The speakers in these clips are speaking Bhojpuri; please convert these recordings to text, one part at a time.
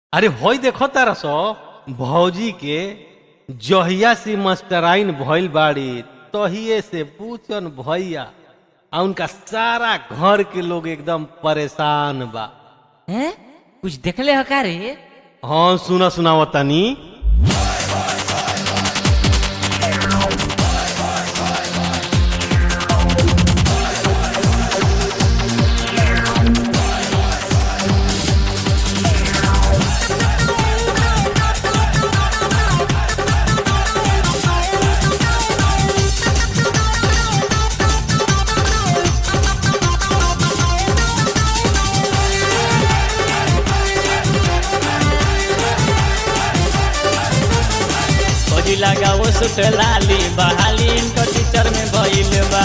अरे होई देखो तारा सो भौजी के जहिया से मास्टराइन भइल बाड़ी तहिए से पूछन भैया आ उनका सारा घर के लोग एकदम परेशान बा हैं कुछ देखले हो का रे हाँ सुना सुनाओ तनी खोजी लगाओ सुट लाली बहाली इनकर टीचर में भइल बा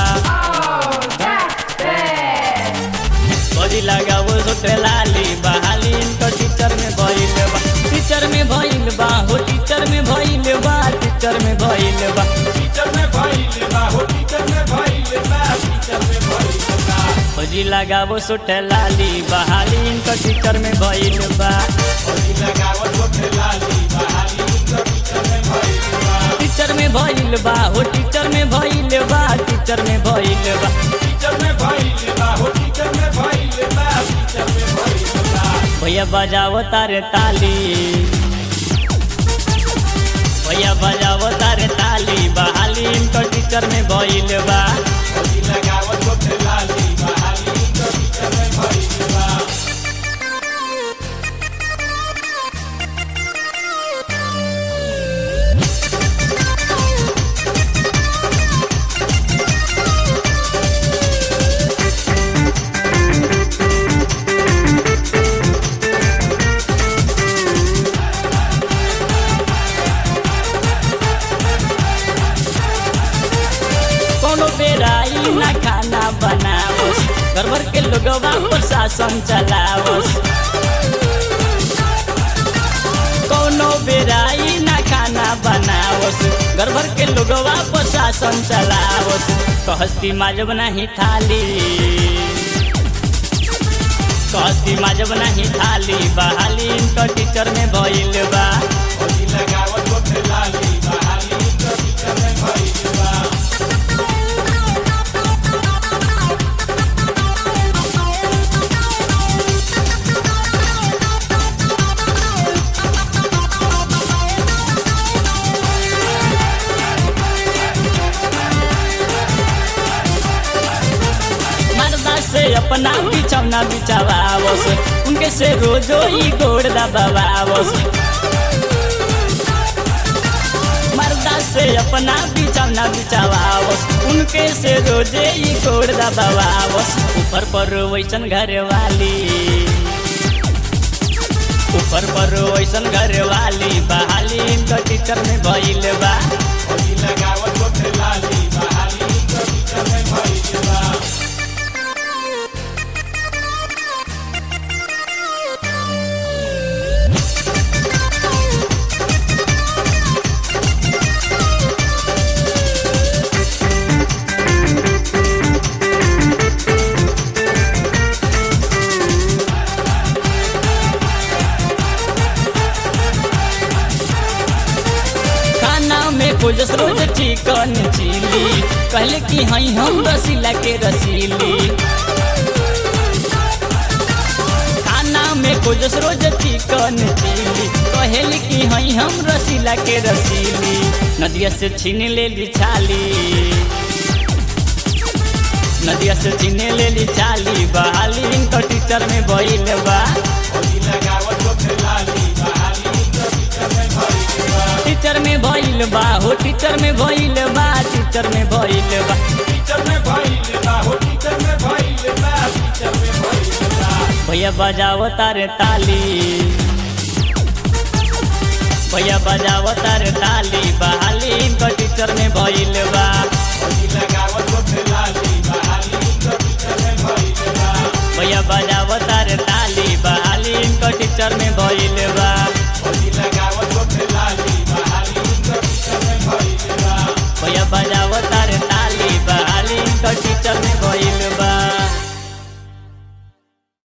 खोजी लगाओ सुट लाली बहाली इनकर टीचर में भइल बा टीचर में भइल बा हो टीचर में भइल बा टीचर में भइल बा टीचर में भइल बा हो टीचर में भइल बा टीचर में भइल बा खोजी लगाओ सुट लाली बहाली इनकर टीचर में भइल बा खोजी लगाओ सुट लाली बहाली इनकर टीचर में भइल बा टीचर में भइल बा हो टीचर में भइल बा टीचर में भइल बा टीचर में भइल बा हो टीचर में भइल बा टीचर में भइल बा भैया बजाओ तारे ताली भैया बजाओ तारे ताली बहाली इनकर टीचर में भइल बा खोजी लगाओ छोट लाली बहाली इनकर टीचर में भइल बा कोनो बेराई ना खाना बनावस घर भर के लोगवा प्रशासन चलावस कोनो बेराई ना खाना बनावस घर भर के लोगवा प्रशासन चलावस कहस्ती माजब नहीं थाली कहस्ती माजब नहीं थाली बहाली इनकर टीचर में भइल बा लगावत होते लाली बहाली इनकर टीचर में भइल बा मर्दा से अपना बिछौना बिछावावस उनके से रोजो ही गोड़ दबावावस मर्दा से अपना बिछौना बिछावावस उनके से रोजे ही गोड़ दबावावस ऊपर पर वैसन घर वाली ऊपर पर वैसन घर वाली बहाली इनकर टीचर में भइल बा लगावत होते लाली बहाली इनकर टीचर में भइल बा खाना में खोजस रोज चिकन चिली कहले कि हई हम रसीला के रसीली खाना में खोजस रोज चिकन चिली कहले कि हई हम रसीला के रसीली नदिया से छीन ले ली छाली नदिया से छीन ले ली छाली बहाली इनकर टीचर में भइल बा लगावत होते लाली बहाली इनकर टीचर में भइल बा टीचर में भइल बा हो टीचर में भइल बा टीचर में भइल बा टीचर में भइल बा हो टीचर में भइल बा टीचर में भइल बा भैया बजाओ तारे ताली भैया बजाओ तारे ताली बहाली इनकर टीचर में भइल बा लगावत होते लाली बहाली इनकर टीचर में भइल बा भैया बजाओ तारे ताली बहाली इनकर टीचर में भइल बा